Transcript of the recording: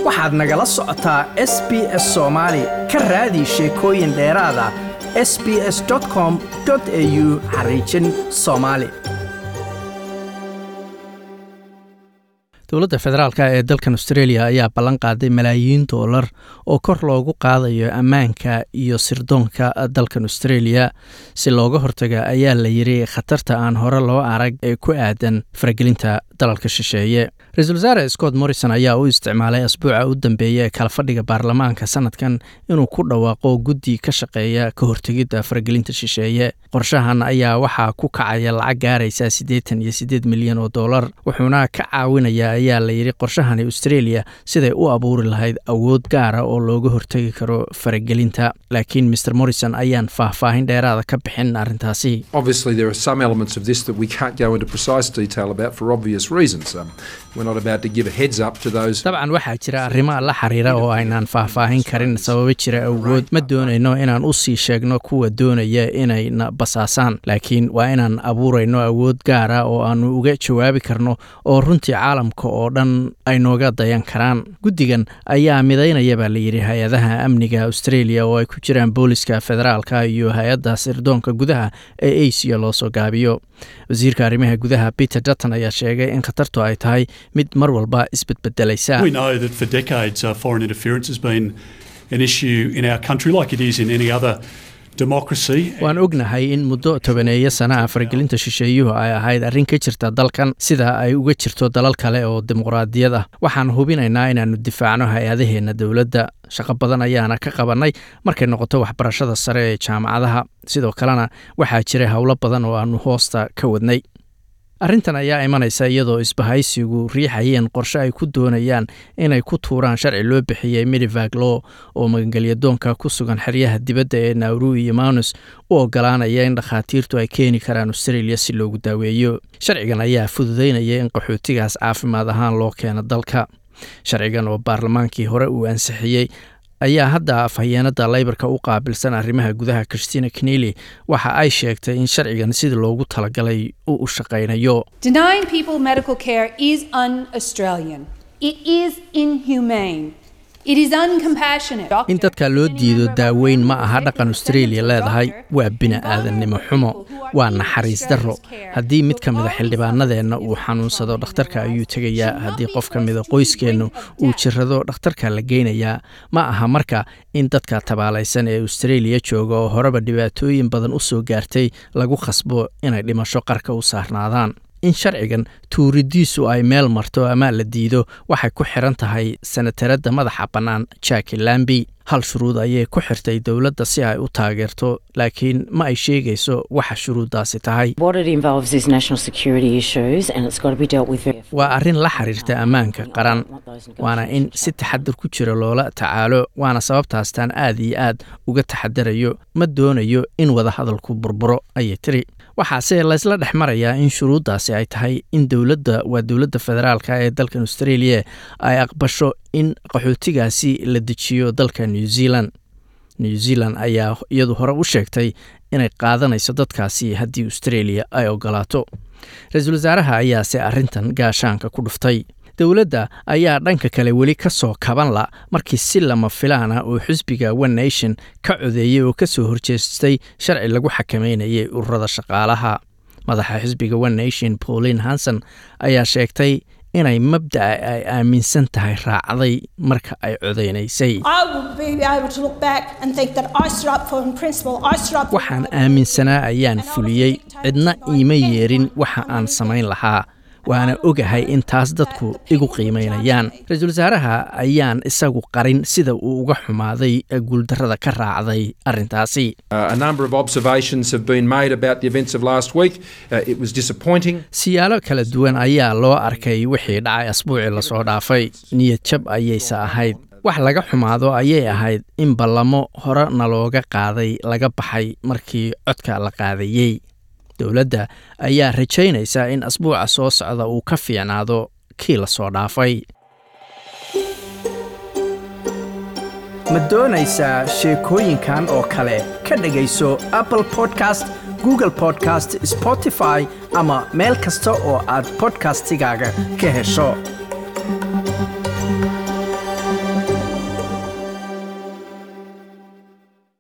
waxaad nagala socotaa s b s soomaali ka raadi sheekooyin dheeraada s b s com au xariijin soomaali dowladda federaalk ee dalkan australia ayaa ballan qaaday malaayiin doolar oo kor loogu qaadayo ammaanka iyo sirdoonka dalkan australia si looga hortaga ayaa la yiri khatarta aan hore loo arag ee ku aadan faragelinta dalalka shisheeye ra-iisul wasaare scott morrison ayaa u isticmaalay asbuuca u dambeeya ee kalafadhiga baarlamaanka sanadkan inuu ku dhawaaqo guddi ka shaqeeya ka hortegidda faragelinta shisheeye qorshahan ayaa waxaa ku kacaya lacag gaaraysa siddeetan iyo siddeed milyan oo dollar wuxuuna ka caawinaya ayaa la yidhi qorshahani australia siday u abuuri lahayd awood gaara oo looga hortegi karo faragelinta laakiin mr morrison ayaan faahfaahin dheeraada ka bixin arrintaasi dabcan waxaa jira arrimo la xiriira oo aynaan faahfaahin karin sababo jira awood ma doonayno inaan usii sheegno kuwa doonaya inayna basaasaan laakiin waa inaan abuurayno awood gaara oo aanu uga jawaabi karno oo runtii caalamka oo dhan ay nooga dayan karaan guddigan ayaa midaynaya baa layidhi hay-adaha amniga australia oo ay ku jiraan booliska federaalka iyo hay-adda sirdoonka gudaha ee asia loo soo gaabiyo wasiirka arrimaha gudaha peter dutton ayaa sheegay in khatartu ay tahay mid mar walba isbedbedelaysa waan ognahay in muddo tobaneeyo sanaha faragelinta shisheeyuhu ay ahayd arrin ka jirta dalkan sida ay uga jirto dalal kale oo dimuqraadiyad ah waxaan hubinaynaa inaannu difaacno hay-adaheenna dowladda shaqo badan ayaana ka qabannay markay noqoto waxbarashada sare ee jaamacadaha sidoo kalena waxaa jiray howlo badan oo aannu hoosta ka wadnay arrintan ayaa imanaysa iyadoo isbahaysigu riixayeen qorshe ay ku doonayaan inay ku tuuraan sharci loo bixiyey midivag law oo magangelyadoonka ku sugan xeryaha dibadda ee nauru iyo manus u ogolaanaya in dhakhaatiirtu ay keeni karaan australia si loogu daaweeyo sharcigan ayaa fududaynaya in qaxootigaas caafimaad ahaan loo keeno dalka sharcigan oo baarlamaankii hore uu ansixiyey ayaa hadda afhayeenada leybarka u qaabilsan arrimaha gudaha christina knely waxa ay sheegtay in sharcigan sidii loogu talagalay uu u shaqaynayo in dadka loo diido daaweyn ma aha dhaqan australia leedahay waa bini-aadannimo xumo waa naxariis darro haddii mid ka mida xildhibaanadeenna uu xanuunsado dhakhtarka ayuu tegayaa haddii qof ka mida qoyskeennu uu jirrado dhakhtarka la geynayaa ma aha marka in dadka tabaalaysan ee australia jooga oo horeba dhibaatooyin badan u soo gaartay lagu khasbo inay dhimasho qarka u saarnaadaan in sharcigan tuuridiisu ay meel marto ama la diido waxay ku xiran tahay sanataradda madaxa bannaan jaki lambi hal shuruud ayay ku xirtay dowladda si ay u taageerto laakiin ma ay sheegayso waxa shuruuddaasi tahay waa arrin la xiriirta ammaanka qaran waana in si taxadir ku jira loola tacaalo waana sababtaastaan aad iyo aad uga taxadarayo ma doonayo in wadahadalku burburo ayay tiri waxaase laysla dhex marayaa in shuruuddaasi ay tahay in dowladda waa dowladda federaalka ee dalkan australia ay aqbasho in qaxootigaasi la dejiyo dalka new zealand new zealand ayaa iyadu hore u sheegtay inay qaadanayso dadkaasi haddii australia ay ogolaato ra-iisul wasaaraha ayaase arrintan gaashaanka ku dhuftay dowladda ayaa dhanka kale weli ka soo kaban la markii si lama filaana oo xisbiga one nation ka codeeyey oo ka soo horjeestay sharci lagu xakameynayay ururada shaqaalaha madaxa xisbiga one nation pauline hanson ayaa sheegtay inay mabda'a ay aaminsan tahay raacday marka ay codeynaysay waxaan aaminsanaa ayaan fuliyey cidna iima yeerin waxa aan samayn lahaa waana ogahay in taas dadku igu qiimaynayaan ra-iisul wasaaraha ayaan isagu qarin sida uu uga xumaaday guuldarrada ka raacday arrintaasi siyaalo kala duwan ayaa loo arkay wixii dhacay asbuucii lasoo dhaafay niyad jab ayayse ahayd wax laga xumaado ayay ahayd in ballamo hore nalooga qaaday laga baxay markii codka la qaadayey dowladda ayaa rajaynaysa in asbuuca soo socda uu ka fiicnaado kii la soo dhaafay ma doonaysaa sheekooyinkan oo kale ka dhegayso apple podcast google podcast spotify ama meel kasta oo aad bodkastigaaga ka hesho